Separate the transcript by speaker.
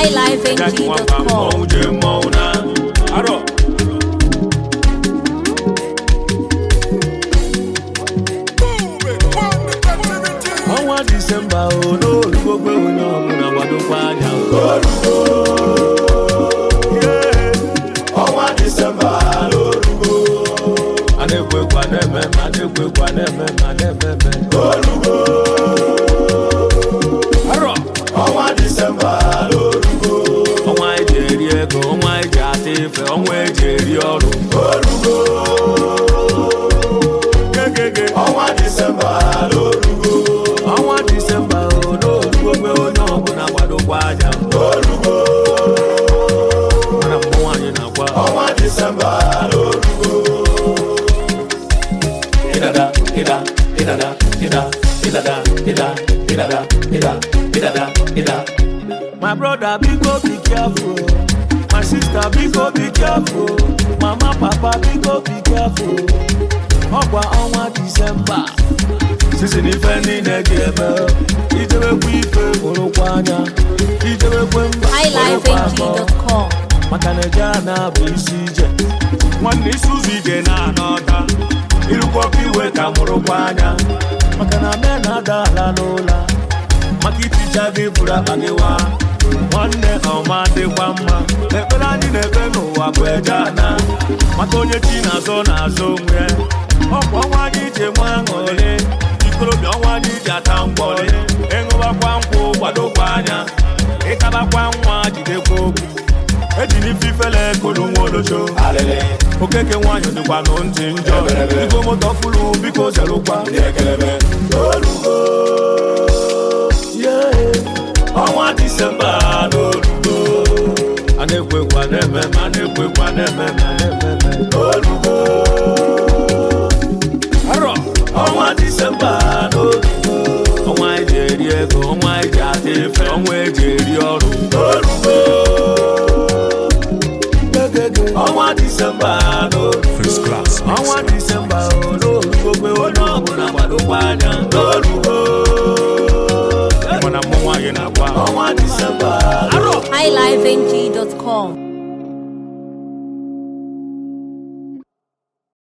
Speaker 1: highlifeng.com.
Speaker 2: mmọnwụ jee mmọnwụ na arọ ọnwa disemba o n'olugogbe onye ọbụla gbadokwa anya
Speaker 3: ọnwa disemba n'olugo
Speaker 2: a na-ekwekwa na-eme ma na-ekwekwa na-eme ma na-ememe
Speaker 3: olugo
Speaker 2: arọ
Speaker 3: ọnwa disemba n'olugo
Speaker 2: ọnwa eji eri ego ọnwa eji ata ife ọnwa eji eri ọrụ
Speaker 3: olugo
Speaker 2: gegege
Speaker 3: ọnwa disemba n'olugo
Speaker 2: ọnwa disemba o n'olugogbe onye ọbụla gbadokwa anya
Speaker 3: olugo
Speaker 2: mana mmụọ anyị na-agwa
Speaker 3: ọnwa disemba n'olugo ịdada ịda ịdada ịda ịdada ịda ịdada ịda ịdada ịda
Speaker 2: My brother, biko be careful. My sister, biko be careful. Mama, papa, biko be careful. Ọkwa ọnwa Disemba. Sisi n'ife niile dị eme. Ijebekwa ife hụrụkwa anya. Ijebekwe mba hụrụkwa akọ.
Speaker 1: highlifeng.com.
Speaker 2: Maka na eje a na-abụ isi ije. Nwanne isi ụzọ ije na-anọta. Irukwọkwa iwe ka mụrụkwa anya. Maka na me na-ada ala n'ụla. maka iticha gị bụrụ akpa gị wa nwanne ọma dịkwa mma ekpere anyị na-ekpe n'ụwa bụ eje ana maka onye chi na-azọ na-azọ onwe ya. ọkwa ọnwa anyị ji enwe aṅụrị ikorobịa ọnwa anyị ji ata mgbọrị ịṅụbakwa nkwụ gbadokwa anya ịtabakwa nwa jidekwa okwu ejiri ife ifele kolu nwa olocho
Speaker 3: alịlị
Speaker 2: okeke nwanyị dịkwa nụ ntị njọ igwe moto fụrụ biko zerụkwa
Speaker 3: ndị ekelebe olugo
Speaker 2: ọnwa disemba n'olugo a na-ekwekwa na-eme ma na-ekwekwa na-eme ma na-ememe
Speaker 3: olugo
Speaker 2: arọ ọnwa disemba n'olugo ọnwa eji eri ego ọnwa eji ata ife ọnwa eji eri ọrụ
Speaker 3: olugo
Speaker 2: ọnwa disemba n'olugo ọnwa disemba n'olugo gbe onye ọbụla gbadokwa anya n'olugo mana mmụnwa gị na-agwa
Speaker 3: ọnwa disemba
Speaker 2: arọ
Speaker 1: highlifeng.com.